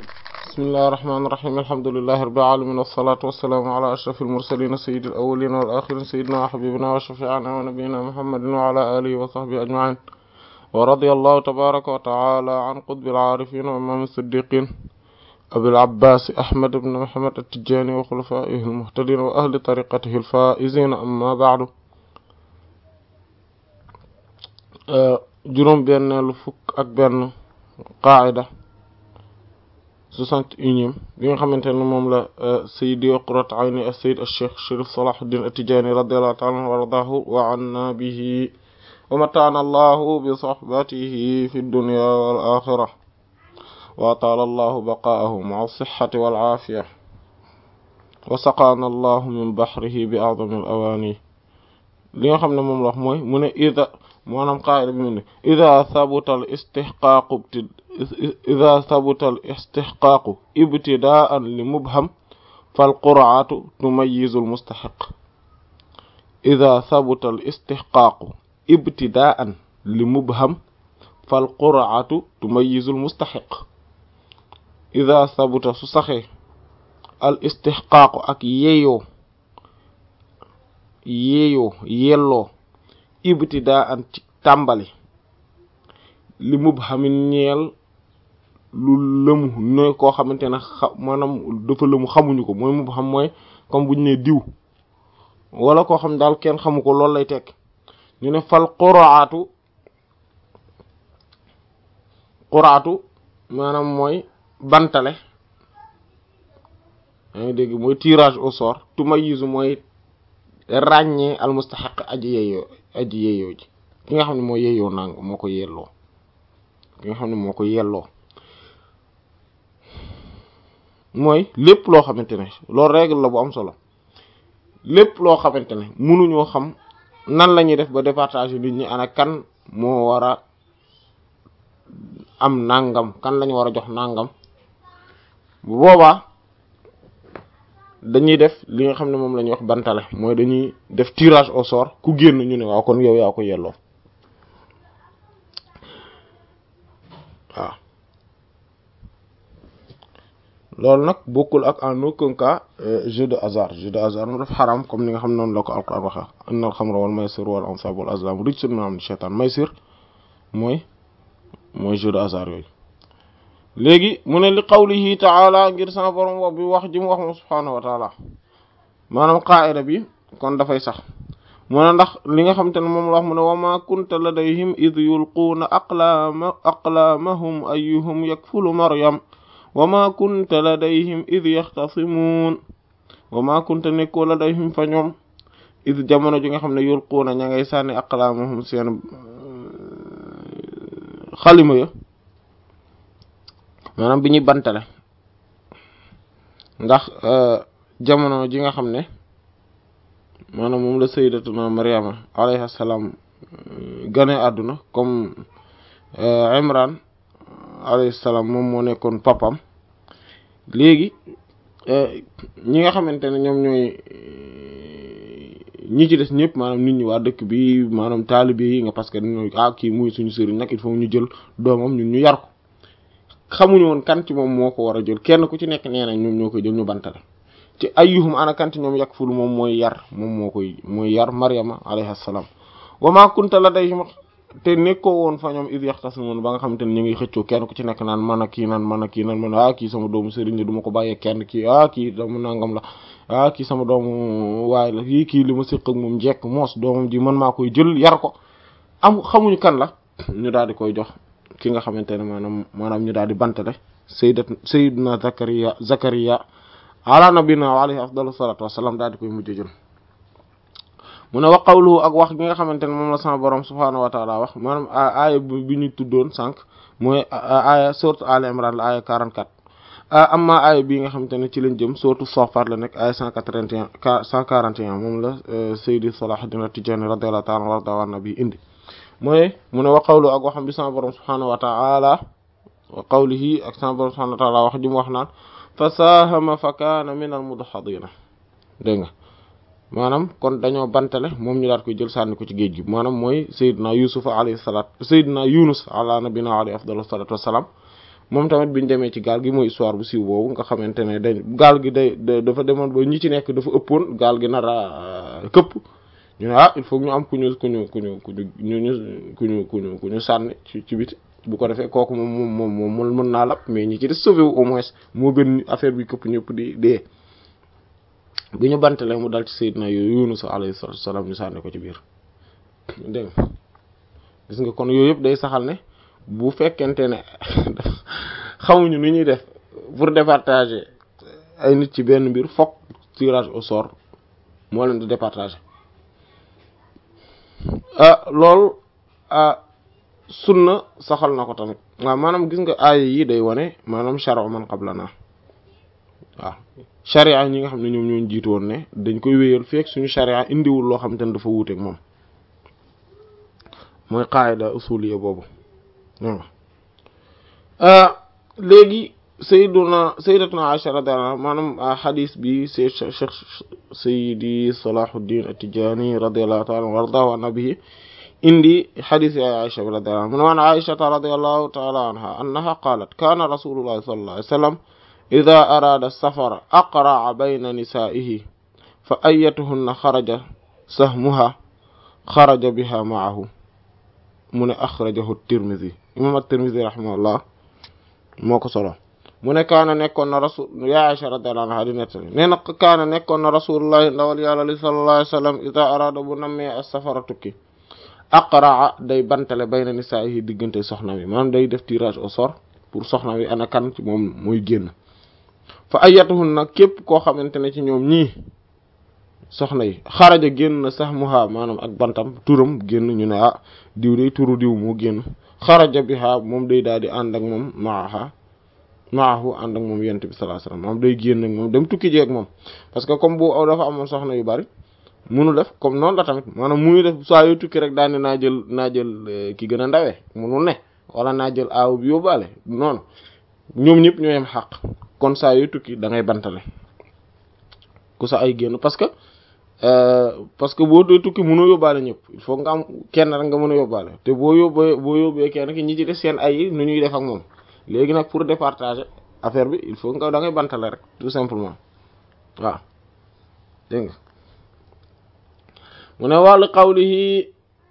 bismillahi rahmaani rahiim alhamdulillahi rabbil aalamiin wassalaatu wassalaamu alaa ashrafil mursaliin sayyidil awwaliina wal aaxiriin sayyidinaa wa habiibinaa wa shafii'inaa wa nabiyyinaa muhammadin wa alaa aalihi wa sahbihi ajma'iin wa radiyallahu tabaaraka wa ta'aalaa an qutbil aarifiin wa imaamil siddiiqiin abil abbaas ahmad ibn muhammad at-tijaani wa xulafaa'ihil muhtadiin wa ahli tariiqatihil faa'iziin ammaa ba'du juróom benneelu fukk ak benn qaa'ida soixante et unième bi nga xamante ne moom la sayidi qurrat ayni as-sayyid ash-shaykh sharif salahuddin at-tijani radiyallahu ta'ala anhu wa radahu wa anna bihi wa mata'ana allahu bi sohbatihi fi dunya wal akhirah wa atala allahu baqa'ahu ma'a as-sihhati wal 'afiyah wa saqana allahu min bahrihi bi a'zami al-awani li nga xam ne moom la wax mooy mu ne ida maanaam qaa'ida bi mu ne ida thabuta al istihqaqu ida thabuta al istihqaqu ibtidaan li mubham fal qur'atu tumayyizu al mustahiq ida thabuta al istihqaqu ibtidaan li mubham fal qur'atu tumayyizu al mustahiq ida thabuta su saxee al istihqaqu ak yeeyoo yeeyoo yelloo ibtidaa an ci tàmbali li mubhamin ñeel lu lëmu ne koo xamante ne xa maanaam dafa lëmu xamuñu ko mooy mubham mooy comme buñu ne diw wala koo xam daal kenn xamu ko loolu lay tekk ñu ne fal quraatu quraatu maanaam mooy bantale yaa ngi dégg mooy tirage au sort tumayizu mooy ràññee al mustaxiq aji yeeyoo aji yeeyoo ji ki nga xam ne moo yeeyoo nang moo ko yelloo ki nga xam ne moo ko yelloo mooy lépp loo xamante ne loolu règle la bu am solo lépp loo xamante ne mënuñoo xam nan la ñuy def ba départage nit ñi ana kan moo war a am nangam kan lañu war a jox nangam bu boobaa dañuy def li nga xam ne moom la ñuy wax bantale mooy dañuy def tirage au sort ku génn ñu ne waaw kon yow yaa ko yelloo waaw loolu nag bokkul ak en aucun cas jeu de hasard jeu de hasard mu def xaram comme ni nga xam noonu la ko alquran waxe inna al xamra wal maysir wal ansab wal azlam rijsun min amali shaytan maysir mooy mooy jeu de hasard yooyu léegi mu ne li qawlihi taala ngir sama borom wax bi wax ji mu wax moom subhaanahu wa taala maanaam qaa'ida bi kon dafay sax mu ne ndax li nga xamante ne moom la wax mu ne wa ma kunta ladayhim id yulquuna aqlaama aqlaamahum ayyuhum yakfulu maryam wa ma kunta ladayhim id yaxtasimuun wa ma kunta nekkoo ladayhim fa ñoom id jamono ji nga xam ne yulquuna ña ngay sànni aqlaamahum seen xalima ya maanaam bi ñuy bantale ndax jamono ji nga xam ne maanaam moom la sayyidatuna Maryama alayhi salaam gane àdduna comme Imran alayhi salaam moom moo nekkoon papam léegi ñi nga xamante ne ñoom ñooy ñi ci des ñëpp maanaam nit ñi waa dëkk bi maanaam taalibe yi nga parce que dañoo ah kii muy suñu sëriñ nag il faut ñu jël doomam ñun ñu yar ko xamuñu woon kan ci moom moo ko war a jël kenn ku ci nekk nee na ñoom ñoo koy jël ñu bantale ci ayyuhum ana kan ci ñoom yakful moom mooy yar moom moo koy mooy yar Maryama alayhi salaam wa ma kunta ladayhim te nekkoo woon fa ñoom id yaxtasimun ba nga xamante ne ñu ngi xëccoo kenn ku ci nekk naan man a kii naan man a kii naan man ah kii sama doomu sëriñ la du ma ko bàyyee kenn kii ah kii doomu nangam la ah kii sama doomu waay la kii kii li ma séq ak moom njekk moos doomam ji man maa koy jël yar ko am xamuñu kan la ñu daal di koy jox ki nga xamante ne maanaam maanaam ñu daal di bantale sayyidat sayyidina zakariya zakariya ala nabina wa alayhi afdalu salatu wassalam daal di koy mujj jël mu ne wa qawluhu ak wax gi nga xamante ne moom la sama borom subhaanahu wa taala wax maanaam aaya bi ñu tuddoon sànq mooy aaya sourate Al Imran la aaya 44 amma aaya bii nga xamante ne ci lañ jëm sourate Safat la nekk aaya 181 141 moom la Sayyidi Salahuddin At-Tijani radiyallahu ta'ala anhu warda wa nabi indi mooy mu ne wa qawlu ak waxam bi sama borom subhaanahu wa ta'ala wa qawlihi ak sama borom subhaanahu wa ta'ala wax ji mu wax naan fa saahama fa kaana min al mudhadina dégg nga maanaam kon dañoo bantale moom ñu daat koy jël sànni ko ci géej gi maanaam mooy Seydina Yusuf alayhi salaat Seydina Yunus ala nabina alayhi afdalu salaatu wassalaam moom tamit biñu demee ci gaal gi mooy histoire bu siiw boobu nga xamante ne dañ gaal gi day dafa demoon ba ñi ci nekk dafa ëppoon gaal gi nar a këpp ñu ne ah il faut ñu am ku ñu ku ñu ku ñu ku ñu ñu ku ñu ku ñu ku ñu sànni ci ci biti bu ko defee kooku moom moom moom moom mën naa lab mais ñi ci des sauvé wu au moins moo gën affaire bi këpp ñëpp di dee bi ñu bantale mu dal ci Seydina yooyu Yunus alayhi salaam ñu sànni ko ci biir dégg nga gis nga kon yooyu yëpp day saxal ne bu fekkente ne xamuñu nu ñuy def pour départager ay nit ci benn mbir fokk tirage au sort moo leen di départager loolu sunna saxal na ko tamit waaw maanaam gis nga aaya yi day wane maanaam shar'u man qablana waaw sharia ñi nga xam ne ñoom ñoo jiitu woon ne dañ koy wéyal fekk suñu sharia indiwul loo xam te ne dafa wuuteeg moom mooy qaida usuliya boobu léegi sayyiduna sayyidatuna Aisha radiyallahu anha maanaam xadis bi c'est cheikh sayyidi Salahuddin At-Tijani radiyallahu ta'ala wardahu an nabihi indi xadis ya Aisha radiyallahu anha mu ne waan Aisha radiyallahu ta'ala anha annaha qalat kana rasulullah sallallahu alayhi wa sallam idha arada safara aqra'a bayna nisa'ihi fa ayyatuhunna xaraja sahmuha xaraja biha ma'ahu mu ne axrajahu Tirmidhi imam At-Tirmidhi rahimahullah moo ko solo mu ne kaana nekkoon na rasul ya Aisha radiyallahu anha di nettali nee na kaana nekkoon na rasulullahi ndawal yàlla li sallallahu alayhi wasallam ida arada bu nammee as-safara tukki aqraa day bantale bayna nisaa'ihi diggante soxna wi maanaam day def tirage au sort pour soxna wi ana kan ci moom mooy génn fa ayatuhun nag képp koo xamante ne ci ñoom ñii soxna yi xaraja génn na sax muha maanaam ak bantam turam génn ñu ne ah diw day turu diw moo génn xaraja biha moom day daal di ànd ak moom maaha maahu ànd ak moom yent bi sallallahu alayhi wasallam moom day génn ak moom dem tukki jeeg moom parce que comme bu dafa amoon soxna yu bari munu def comme noonu la tamit maanaam muy def saa yu tukki rek daane naa jël naa jël ki gën a ndawee munul ne wala naa jël aaw bi yóbbaale noonu ñoom ñëpp ñoo yem xaq kon saa yu tukki da ngay bantale ku sa ay génn parce que parce que boo dee tukki mënoo yóbbaale ñëpp il faut nga am kenn rek nga mën a yóbbaale te boo yóbbee boo yóbbee kenn ki ñi ci def seen ay nu ñuy def ak moom léegi nag pour départager affaire bi il faut nga da ngay bantale rek tout simplement waaw dégg nga mu ne wàllu qawlihi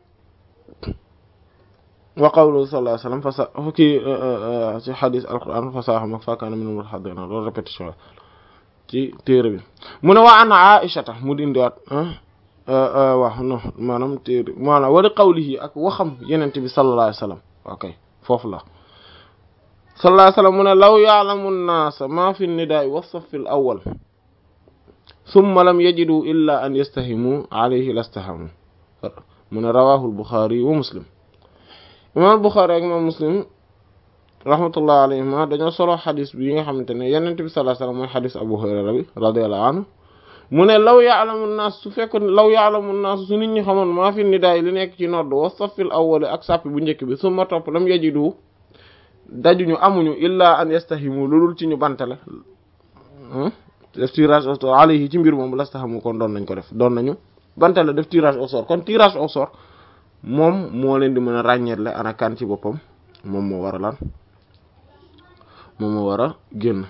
wa qawluhu sallallahu alayhi wasallam fasa fukki ci xadis alquran fasaxam ak fakkaana minal mutahaddiina loolu répétition ci téere bi mu ne waa an aishata mu di indiwaat waaw non maanaam téere maanaam wala qawlihi ak waxam yenente bi sallallahu alayhi wasallam ok foofu la sallallahu alayhi wasallam mu ne law ya'lamu an-naasa ma fi an-nidaa'i wa as-saffi al-awwal thumma lam yajidu illa an yastahimu alayhi lastahamu mu ne rawahu al-Bukhari wa Muslim imam al-Bukhari ak imam Muslim rahmatullah alayhima dañoo solo xadis bi nga xamante ne yenent bi sallallahu alayhi wasallam mooy xadis Abu Hurayra bi radiyallahu anhu mu ne law ya'lamu an-naas su fekkoon law ya'lamu an-naas su nit ñi xamoon maa fi nidaay li nekk ci nodd wa saffil awwal ak sàppi bu njëkk bi summa topp lam yajidu dajuñu amuñu illa an yastahimu loolul ci ñu bantale def tirage au sort alayhi ci mbir moom lastahamu kon doon nañ ko def doon nañu bantale def tirage au sort kon tirage au sort moom moo leen di mën a ràññeetle ana kan ci boppam moom moo war a lan moom moo war a génn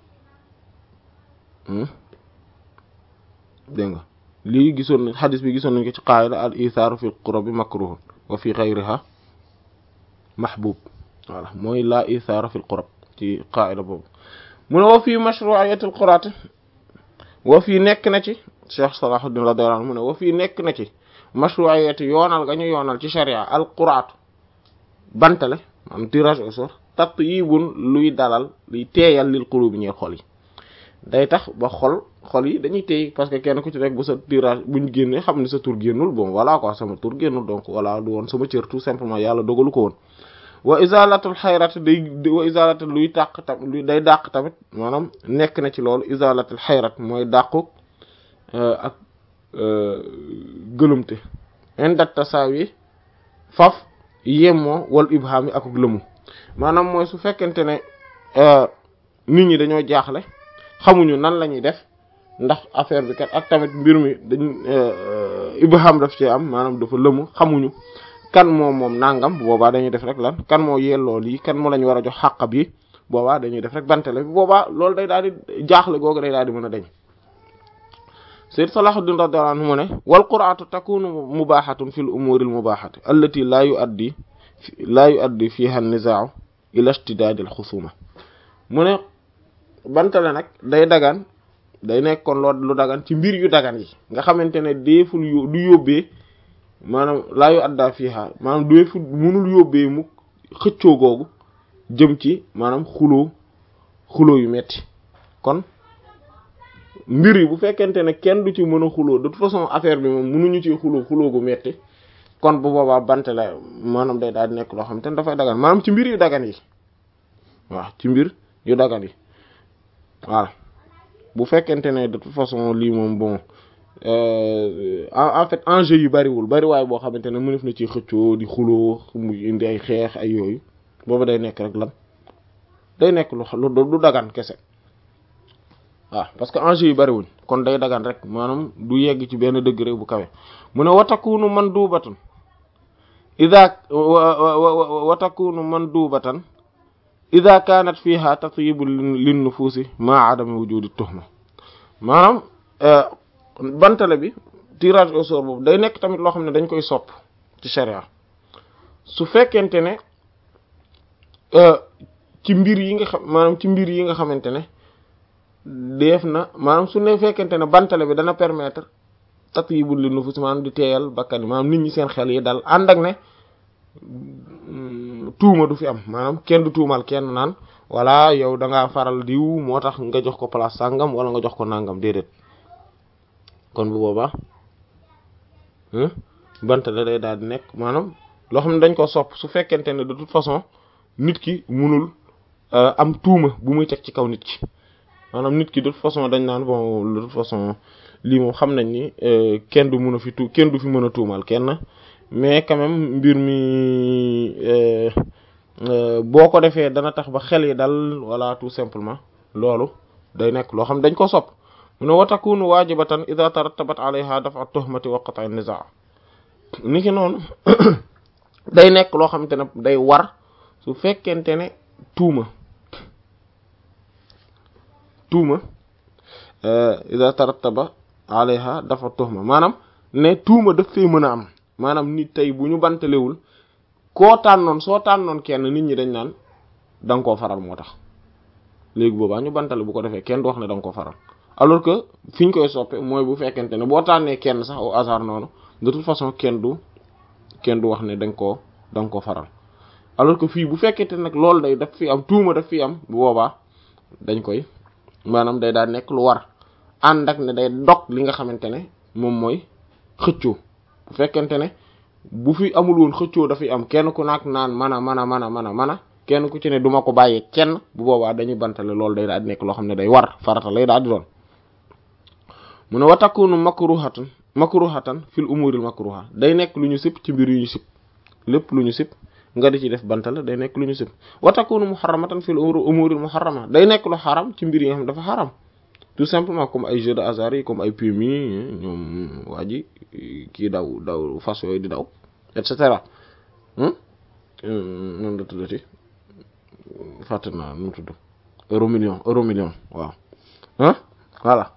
dégg nga lii gisoon nañ xadis bi gisoon nañ ko ci qaida al ithaaru fi qurabi makruhun wa fi ghayriha mahbub voilà mooy la ithaara fi qurab ci qaida boobu mu ne wa fi mashru'iyyati al quraat wa fii nekk na ci Cheikh Salahuddin radiyallahu anhu mu ne wa fii nekk na ci mashru'iyyati yoonal ga ñu yoonal ci sharia al quraat bantale am tirage au sort tatyibun luy dalal luy teeyal lil qulubi ñeel xol yi day tax ba xol xol yi dañuy teey parce que kenn ku ci rek bu sa tirage buñ génnee xam ne sa tur génnul bon voilà quoi sama tur génnul donc voilà du woon sama cër tout simplement yàlla dogalu ko woon wa izalatul xayrat day wa izalatul luy tàq tam luy day dàq tamit maanaam nekk na ci loolu izalatul xayrat mooy dàqu ak gëlumte indat tasaawi faf yemmoo wal ibham yi akuk lëmu maanaam mooy su fekkente ne nit ñi dañoo jaaxle xamuñu nan la ñuy def ndax affaire bi kat ak tamit mbir mi dañ ibham daf ci am maanaam dafa lëmu xamuñu kan moo moom nangam boobaa dañuy def rek lan kan moo yelloo lii kan moo lañ war a jox xàq bi boobaa dañuy def rek bantale bi boobaa loolu day daal di jaaxle googu day daal di mën a deñ sayyid Salahuddin radiyallahu anhu mu ne wal qur'atu takunu mubahatun fil umuri al mubahati allati la yuaddi la yuaddi fiha an-nizaa'u ila ishtidad al xusuma mu ne bantale nag day dagan day nekk kon loo lu dagan ci mbir yu dagan yi nga xamante ne deeful yu du yóbbee maanaam laa yu adda fiha maanaam deeful munul yóbbee mu xëccoo googu jëm ci maanaam xuloo xuloo yu metti kon mbir yi bu fekkente ne kenn du ci mën a xuloo de toute façon affaire bi moom mënuñu ci xuloo xuloo gu metti kon bu boobaa bante la maanaam day daal di nekk loo xam te ne dafay dagan maanaam ci mbir yu dagan yi waaw ci mbir yu dagan yi voilà bu fekkente ne de toute façon lii moom bon en fait enjeu yu bariwul bariwaay boo xamante ne mënef na ci xëccoo di xuloo mu indi ay xeex ay yooyu boobu day nekk rek lan day nekk lu du dagan kese waaw parce que enjeu yu bariwuñ kon day dagan rek maanaam du yegg ci benn degré bu kawe mu ne watakunu mandubatan ida watakunu mandubatan ida kanat fiha tatyibu lin nufusi ma adami wujudi tuhma maanaam bantale bi tirage au sort boobu day nekk tamit loo xam ne dañ koy sopp ci sharia su fekkente ne ci mbir yi nga xam maanaam ci mbir yi nga xamante ne def na maanaam su ne fekkente ne bantale bi dana permettre tatyibu lin nufusi maanaam di teeyal bakkan maanaam nit ñi seen xel yi dal ànd ak ne tuuma du fi am maanaam kenn du tuumal kenn naan walla yow da ngaa faral diw moo tax nga jox ko place sàngam wala nga jox ko nangam déedéet kon bu boobaa bantale day daal di nekk maanaam loo xam ne dañ ko sopp su fekkente ne de toute façon nit ki munul am tuuma bu muy teg ci kaw nit ki maanaam nit ki de toute façon dañ naan bon de toute façon lii moom xam nañ ni kenn du mun a fi tu kenn du fi mën a tuumal kenn mais quand même mbir mi boo ko defee dana tax ba xel yi dal wala tout simplement loolu day nekk loo xam dañ ko sopp mu ne wa takunu wajibatan idha tarattabat alayha daf'a tuhmati wa qat'a an-niza' ni ki noonu day nekk loo xamante ne day war su fekkente ne tuuma tuuma idha tarattaba alayha daf'a tuhma maanaam ne tuuma daf fee mën a am maanaam nit tey bu ñu bantalewul koo tànnoon soo tànnoon kenn nit ñi dañ naan da nga koo faral moo tax léegi boobaa ñu bantale bu ko defee kenn du wax ne da nga koo faral alors que fi ñu koy soppe mooy bu fekkente ne boo tànnee kenn sax au hasard noonu de toute façon kenn du kenn du wax ne da nga koo da nga koo faral alors que fii bu fekkente nag loolu day daf fi am tuuma daf fi am bu boobaa dañ koy maanaam day daal nekk lu war ànd ak ne day dog li nga xamante ne moom mooy xëccoo bu fekkente ne bu fi amul woon xëccoo dafay am kenn ku naak naan mana mana mana mana mana kenn ku ci ne duma ko bàyyee kenn bu boobaa dañuy bantale loolu day daal di nekk loo xam ne day war farata lay daal di doon mu ne wa takunu makruhatan makruhatan fil umuril makruha day nekk lu ñu sib ci mbir yu ñu sib lépp lu ñu sib nga di ci def bantale day nekk lu ñu sib wa takunu muharramatan fil umuril muharrama day nekk lu xaram ci mbir yi nga xam dafa xaram tout simplement comme ay jeux de hasard yi comme ay PMI ñoom waa ji kii daw daw fas yooyu di daw et cetera noonu la tuddati fàtte naa nu mu tudd euro million euro million waaw ah voilà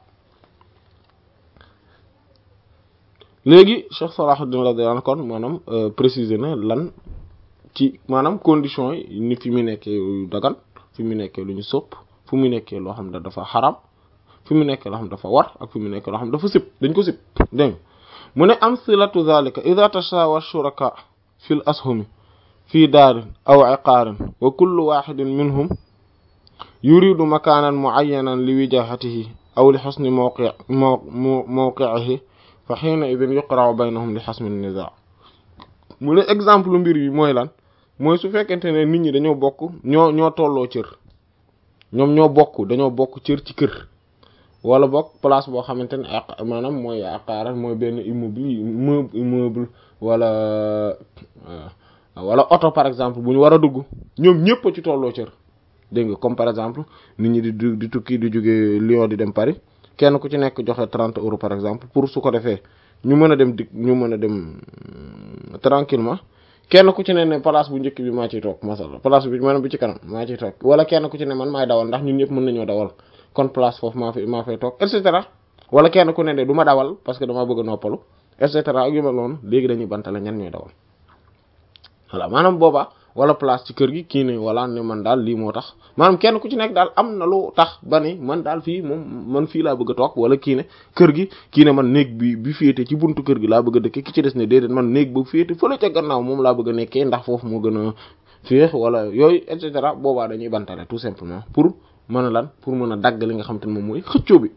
léegi Cheikh Salahuddin radiyallahu anhu kon maanaam préciser na lan ci maanaam condition yi ni fi mu nekkee lu dagan fi mu nekkee lu ñu sopp fu mu nekkee loo xam ne dafa xaram fi mu nekkee loo xam dafa war ak fi mu nekkee loo xam dafa sib dañ ko sib dégg mu ne amsilatu zalika idha tashawa shuraka fil ashumi fi daarin aw iqaarin wa kullu waxidin minhum yuridu makaanan muayyanan li wijahatihi aw li xusni mawqi mawqi'ihi fa xiina idin yuqra'u baynahum li xasmi nizaa mu ne exemple mbir yi mooy lan mooy su fekkente ne nit ñi dañoo bokk ñoo ñoo tolloo cër ñoom ñoo bokk dañoo bokk cër ci kër wala bokk place boo xamante ne ak maanaam mooy aqaara mooy benn immeuble immeuble wala wala oto par exemple bu ñu war a dugg ñoom ñëpp a ci tolloo cër dégg nga comme par exemple nit ñi di di tukki di jóge Lyon di dem Paris kenn ku ci nekk joxe trente euros par exemple pour su ko defee ñu mën a dem di ñu mën a dem tranquillement kenn ku ci ne ne place bu njëkk bi maa ciy toog masala place bi maanaam bi ci kanam maa ciy toog wala kenn ku ci ne man maay dawal ndax ñun ñëpp mën nañoo dawal kon place foofu maa fi maa fay toog et cetera wala kenn ku ne ne du ma dawal parce que damaa bëgg a noppalu et cetera ak yu mel noonu léegi dañuy bantale ñan ñooy dawal voilà maanaam booba wala place ci kër gi kii ne wala ne man daal lii moo tax maanaam kenn ku ci nekk daal am na lu tax ba ni man daal fii moom man fii laa bëgg a toog wala kii ne kër gi kii ne man néeg bi bi féete ci buntu kër gi laa bëgg a dëkk ki ci des ne déedéet man néeg ba féete fële ca gannaaw moom laa bëgg a nekkee ndax foofu moo gën a féex wala yooyu et cetera boobaa dañuy bantale tout simplement pour mën a lan pour mën a dagg li nga xam te ne moom mooy xëccoo bi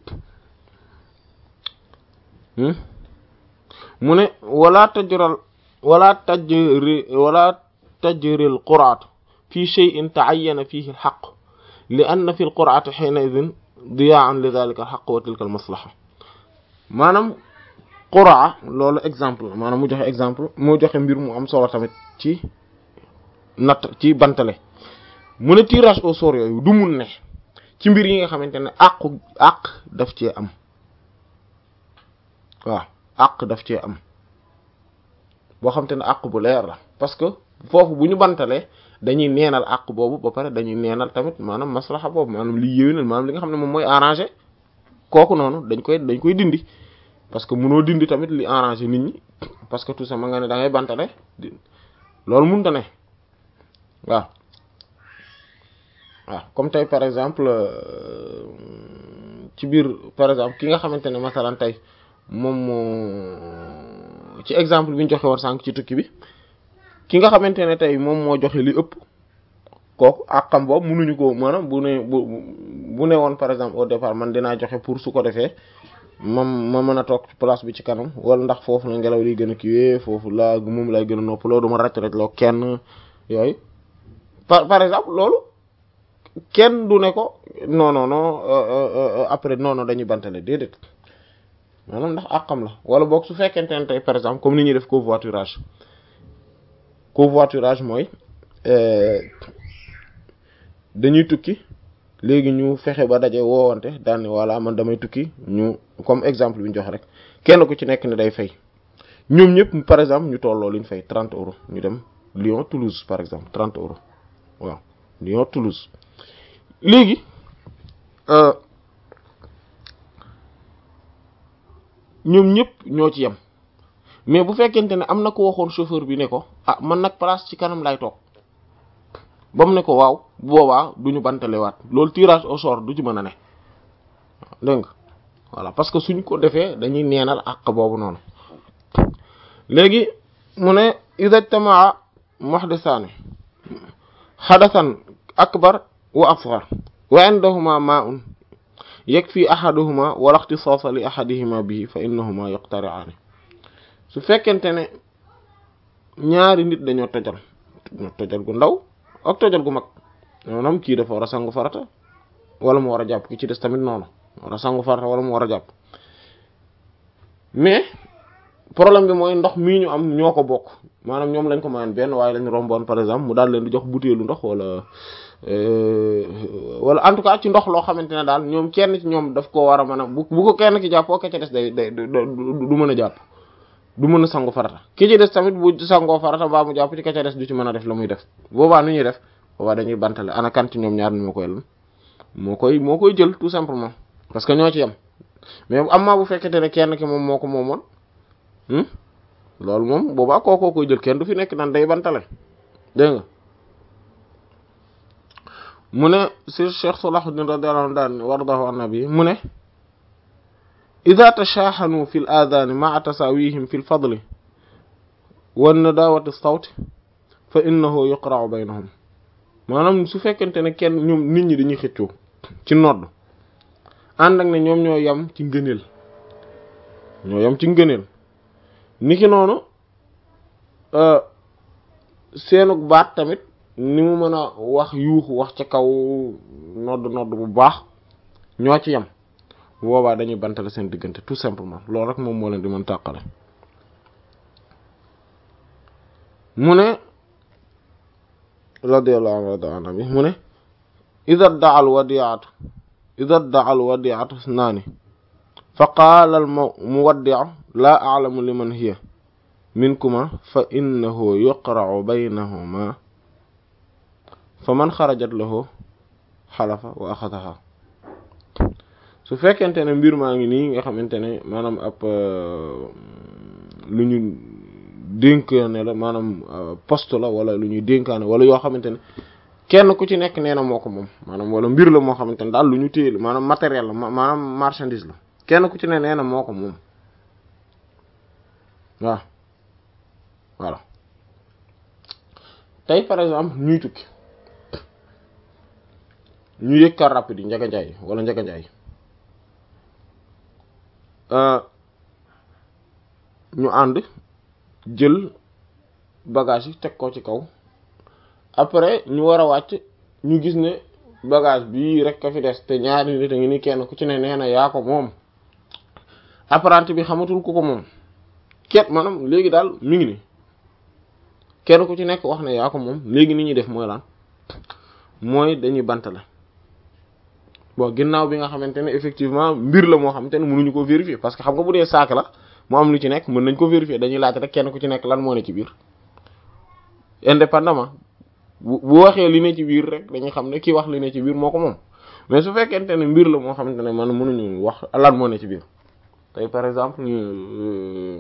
mu ne wala tajral wala tajri wala tajril quraat fi shay'in ta'ayyana fihi al-haqq li anna fi al-qur'ati hina'idhin diya'an li dhalika al-haqq wa tilka al-maslaha maanaam qura loolu exemple maanaam mu joxe exemple mu joxe mbir mu am solo tamit ci natt ci bantale mu ne tirage au sort yooyu du mun ne ci mbir yi nga xamante ne àqu àq daf cee am waaw àq daf cee am boo xamante ne àq bu leer la parce que foofu bu ñu bantalee dañuy neenal àq boobu ba pare dañuy neenal tamit maanaam maslaxa boobu maanaam li yéwénal maanaam li nga xam ne moom mooy arrangé kooku noonu dañ koy dañ koy dindi parce que mënoo dindi tamit li arrangé nit ñi parce que tout ça ma nga ne da ngay bantale loolu mënta ne waaw waaw comme tey par exemple ci biir par exemple ki nga xamante ne masalan tey moom moo ci exemple bi ñu joxe woon sànq ci tukki bi ki nga xamante ne tey moom moo joxe li ëpp kooku ak xam boobu mënuñu ko maanaam bu ne bu bu ne woon par exemple au départ man dinaa joxe pour su ko defee mam ma mën a toog ci place bi ci kanam wala ndax foofu la ngelaw liy gën a kiiwee foofu laa moom lay gën a noppaloo du ma ràcc rek loo kenn yooyu par par exemple loolu kenn du ne ko non non non après non non dañuy bantale déedéet maanaam ndax àqam la wala boog su fekkente ne tey par exemple comme ni ñuy def covoiturage covoiturage mooy dañuy tukki léegi ñu fexe ba daje woowante daal ne voilà man damay tukki ñu comme exemple bi ñu jox rek kenn ku ci nekk ne day fay ñoom ñëpp par exemple ñu tolloo li ñu fay 30 euros ñu dem Lyon Toulouse par exemple 30 euros waaw Lyon Toulouse léegi ñoom ñëpp ñoo ci yem mais bu fekkente ne am na ko waxoon chauffeur bi ne ko ah man nag place ci kanam lay toog ba mu ne ko waaw boobaa du ñu bantalewaat loolu tirage au sort du ci mën a ne dégg nga voilà parce que suñ ko defee dañuy neenal àq boobu noonu léegi mu ne ida tamaa muhdisaani xadasan akbar wa asghar wa indahuma ma'un yakfi ahaduhuma wala ikhtisasa li ahadihima bihi fa innahuma yaqtari'ani su fekkente ne ñaari nit dañoo tojal tojal gu ndaw ak tojal gu mag maanaam kii dafa war a sangu farata wala mu war a jàpp ki ci des tamit noonu war a sangu farata wala mu war a jàpp mais problème bi mooy ndox mii ñu am ñoo ko bokk maanaam ñoom lañ ko mayoon benn waaye lañ romboon par exemple mu daal leen di jox butéelu ndox wala wala en tout cas ci ndox loo xamante ne daal ñoom kenn ci ñoom daf ko war a mën a bu bu ko kenn ki jàppoo ke ci des day day du mën a jàpp du mën a sangu farata ki ci des tamit bu sangoo farata mbaa mu jàpp ci ka ca des du ci mën a def la muy def boobaa nu ñuy def boobaa dañuy bantale ana kan ci ñoom ñaar ni moo koy lan moo koy moo koy jël tout simplement parce que ñoo ci yem mais am maa bu fekkente ne kenn ki moom moo ko moomoon loolu moom boobaa kookoo koy jël kenn du fi nekk nan day bantale dégg nga mu ne si Cheikh Salahuddin radiyallahu anhu daan wardahu an nabi mu ne ida tashaahanu fi l aadaani maa tasaawihim fi l fadli wa nadawati sawti fa innahu yuqra'u baynahum maanaam su fekkente ne kenn ñoom nit ñi dañuy xëccoo ci nodd ànd ak ne ñoom ñoo yam ci ngëneel ñoo yam ci ngëneel niki noonu seenug baat tamit ni mu mën a wax yuuxu wax ca kaw nodd nodd bu baax ñoo ci yam boobaa dañuy bantale seen diggante tout simplement loolu rek moom moo leen di mën tàqale mu ne radiyallahu anhu bi mu ne ida daa al wadiatu ida daa al wadiatu naani fa qaala al muwaddi'u laa a'lamu liman hiya minkuma fa innahu yuqra'u baynahuma fa man xarajat lahu xalafa wa axadaha su fekkente ne mbir maa ngi nii nga xamante ne maanaam ab lu ñu dénkaane la maanaam poste la wala lu ñuy dénkaane wala yoo xamante ne kenn ku ci nekk nee na moo ko moom maanaam wala mbir la moo xamante ne daal lu ñu téye la maanaam matériel la maanaam marchandise la kenn ku ci ne nee na moo ko moom waaw voilà tey par exemple ñuy tukki ñu yëg car rapide yi njaga njaay wala njaga njaay ñu ànd jël bagage yi teg ko ci kaw après ñu war a wàcc ñu gis ne bagage bii rek ka fi des te ñaari nit a ngi ni kenn ku ci ne nee na yaa ko moom apprenti bi xamatul ku ko moom ket maanaam léegi daal mi ngi ni kenn ku ci nekk wax ne yaa ko moom léegi ni ñuy def mooy lan mooy dañuy bantale bon ginnaaw bi nga xamante ne effectivement mbir la moo xamante ne mënuñu ko vérifier parce que xam nga bu dee saak la mu am lu ci nekk mën nañ ko vérifier dañuy laaj rek kenn ku ci nekk lan moo ne ci biir indépendamment bu bu waxee li ne ci biir rek dañuy xam ne kii wax li ne ci biir moo ko moom mais su fekkente ne mbir la moo xamante ne man mënuñu wax lan moo ne ci biir tey par exemple ñu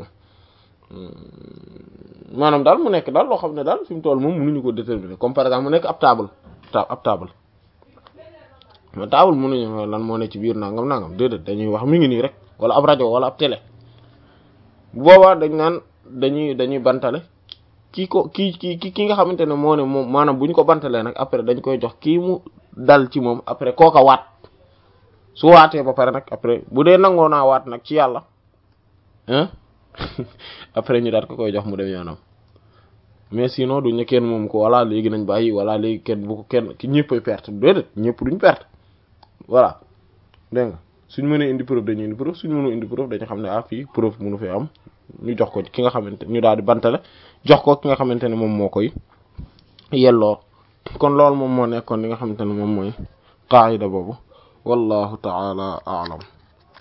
maanaam daal mu nekk daal loo xam ne daal fi mu toll moom mënuñu ko déterminer comme par exemple mu nekk ab table ab table ma table mënuñu lan moo ne ci biir nangam nangam déedéet dañuy wax mi ngi nii rek wala ab rajo wala ab télé bu boobaa dañ naan dañuy dañuy bantale kii ko kii kii ki nga xamante ne moo ne moom maanaam bu ñu ko bantalee nag après dañ koy jox kii mu dal ci moom après kooka waat su waatee ba pare nag après bu dee nangoo naa waat nag ci yàlla hein après ñu daat ko koy jox mu dem yoonam mais sinon duñu kenn moom ko walla léegi nañ bàyyi walla léegi kenn bu ko kenn ki ñëppay perte déedéet ñëpp duñ perte voilà dégg nga suñ mënee indi preuve dañuy indi preuve suñ mënoo indi preuve dañu xam ne ah fii preuve mënu fi am ñu jox ko ki nga xamante ñu daal di bantale jox ko ki nga xamante ne moom moo koy yelloo kon loolu moom moo nekkoon li nga xamante ne moom mooy qaayida boobu wallahu ta'ala a'lam